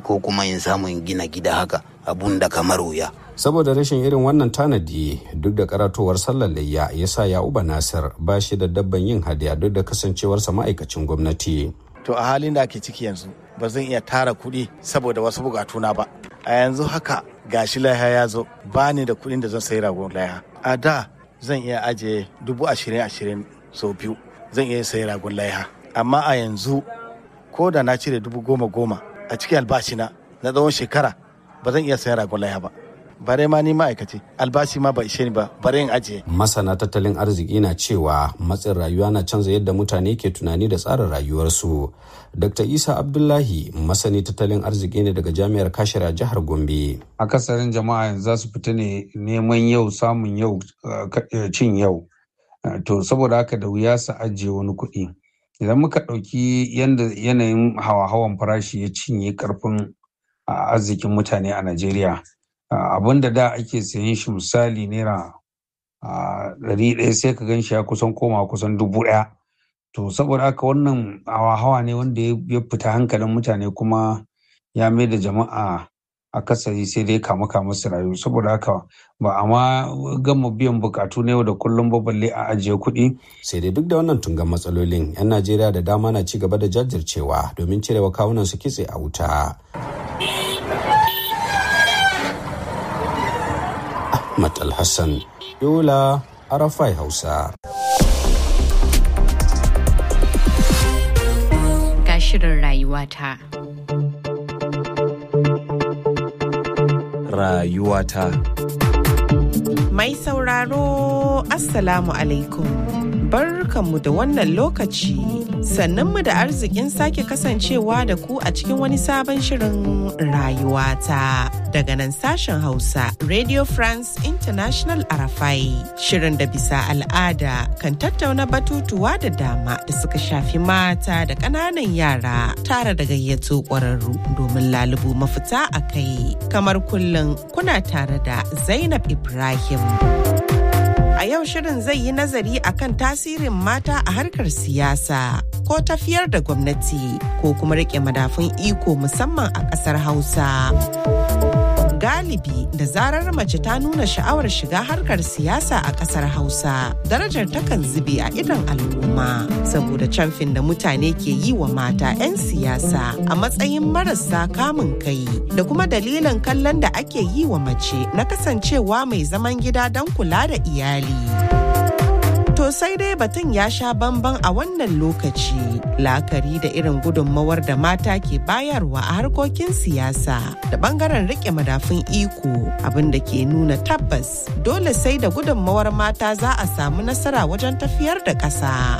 ko kuma in samu in gina gida haka abun da kamar wuya saboda rashin irin wannan tanadi duk da karatowar sallar layya ya sa ya'uba nasir ba shi da dabban yin hadiya duk da kasancewarsa ma'aikacin gwamnati to a halin da ake ciki yanzu ba zan iya tara kuɗi saboda wasu bukatuna ba a yanzu haka gashi laiha ya zo ba ni da kuɗin da zan sayi ragon laiha a da zan iya ajiye dubu ashirin ashirin sau biyu zan iya sayi ragon laiha amma a yanzu ko da na cire dubu goma goma a cikin albashina na tsawon shekara ba zan iya sayan ragon laiha ba bare ma ni ma'aikaci albashi ma ba ishe ni ba bare in ajiye. Masana tattalin arziki na cewa matsin rayuwa na canza yadda mutane ke tunani da tsarin rayuwarsu. Dr. Isa Abdullahi masani tattalin arziki ne daga jami'ar Kashira jihar Gombe. Akasarin jama'a yanzu za su fita ne neman yau samun yau cin yau. To saboda haka da wuya su ajiye wani kuɗi. Idan muka ɗauki yadda yanayin hawa-hawan farashi ya cinye karfin arzikin mutane a Najeriya. abin da da ake sayan shi misali naira ɗari ɗaya sai ka gan shi ya kusan koma kusan dubu ɗaya to saboda haka wannan hawa-hawa ne wanda ya fita hankalin mutane kuma ya mai da jama'a akasari sai dai kama kama su rayu saboda haka ba a ma gama biyan bukatu na yau da kullum ba balle a ajiye kuɗi. sai dai duk da wannan tungan matsalolin 'yan najeriya da dama na ci gaba da jajircewa domin cirewa kawunan su kitse a wuta Ahmad Alhassan, Yola, Arafai Hausa. Ga shirin rayuwata. Rayuwata. Mai sauraro, Assalamu alaikum. Barkanmu da wannan lokaci. Sannanmu da arzikin sake kasancewa da ku a cikin wani sabon shirin rayuwata. daga nan sashen Hausa Radio France International Arafai. Shirin da bisa al'ada kan tattauna batutuwa da dama da suka shafi mata da ƙananan yara tare da gayyato ƙwararru domin lalubu mafita a kai. Kamar kullum kuna tare da Zainab Ibrahim. A yau shirin zai yi nazari akan tasirin mata a harkar siyasa ko tafiyar da gwamnati ko kuma rike madafun iko musamman a ƙasar Hausa. galibi da zarar mace ta nuna sha'awar shiga harkar siyasa a kasar hausa darajar takan zube a idon al'umma saboda camfin da mutane ke yi wa mata 'yan siyasa a matsayin marasa kamun kai da kuma dalilin kallon da ake yi wa mace na kasancewa mai zaman gida don kula da iyali. To sai dai batun ya sha bamban a wannan lokaci la'akari da irin gudunmawar da mata ke bayarwa a harkokin siyasa da bangaren rike madafun iko abin da ke nuna tabbas dole sai da gudunmawar mata za a samu nasara wajen tafiyar da ƙasa.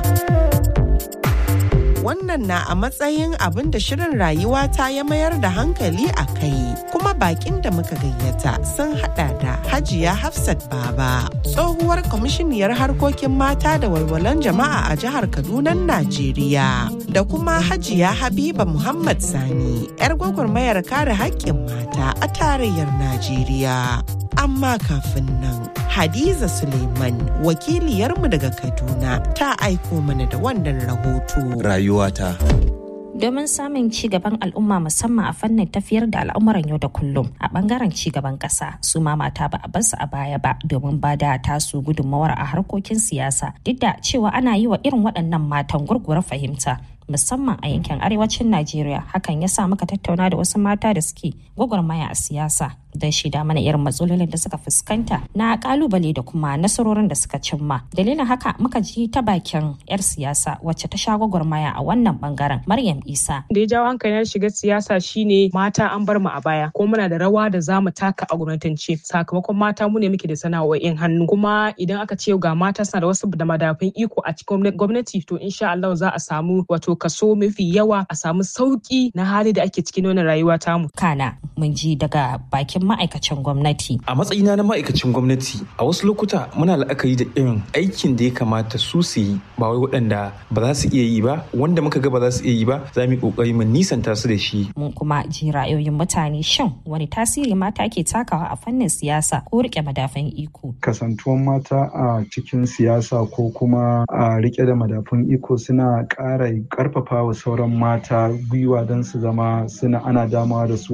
wannan na a matsayin abin da shirin rayuwa ta ya mayar da hankali a kai kuma bakin da muka gayyata sun hada da hajiya hafsat baba tsohuwar kwamishiniyar harkokin mata da walwalan jama'a a jihar kaduna najeriya da kuma hajiya habiba muhammad sani yar gwagwarmayar kare haƙƙin mata a tarayyar najeriya amma kafin nan Hadiza Suleiman wakiliyarmu daga Kaduna ta aiko mana da wannan rahoto. Rayuwata. domin samun ci gaban al'umma musamman a fannin tafiyar da al'amuran yau da kullum a bangaren ci gaban kasa su ma mata ba a bar su a baya ba domin ba da tasu gudunmawar a harkokin siyasa duk da cewa ana yi wa irin waɗannan matan gurgura fahimta musamman a yankin arewacin Najeriya hakan ya sa muka tattauna da wasu mata da suke gwagwarmaya a siyasa don shida mana irin matsalolin da suka fuskanta na kalubale da kuma nasarorin da suka cimma dalilin haka muka ji ta bakin yar siyasa wacce ta sha gwagwarmaya a wannan bangaren Maryam Isa da ya jawo hankali na shiga siyasa shine mata an bar mu a baya ko muna da rawa da za mu taka a gwamnatance sakamakon mata mu ne muke da sana'o'in hannu kuma idan aka ce ga mata suna da wasu da madafin iko a cikin gwamnati to insha Allah za a samu wato kaso mafi yawa a samu sauki na hali da ake cikin wannan rayuwa tamu. Kana mun ji daga bakin ma'aikacin gwamnati. A matsayina na ma'aikacin gwamnati a wasu lokuta muna la'akari da irin aikin da ya kamata su su yi ba wai waɗanda ba za su iya yi ba wanda muka ga ba za su iya yi ba za mu yi ƙoƙari mu nisanta su da shi. Mun kuma ji ra'ayoyin mutane shin wani tasiri mata ke takawa a fannin siyasa ko rike madafan iko. Kasantuwan mata a cikin siyasa ko kuma a rike da madafun iko suna ƙara karfafa wa sauran mata gwiwa don su zama suna ana damawa da su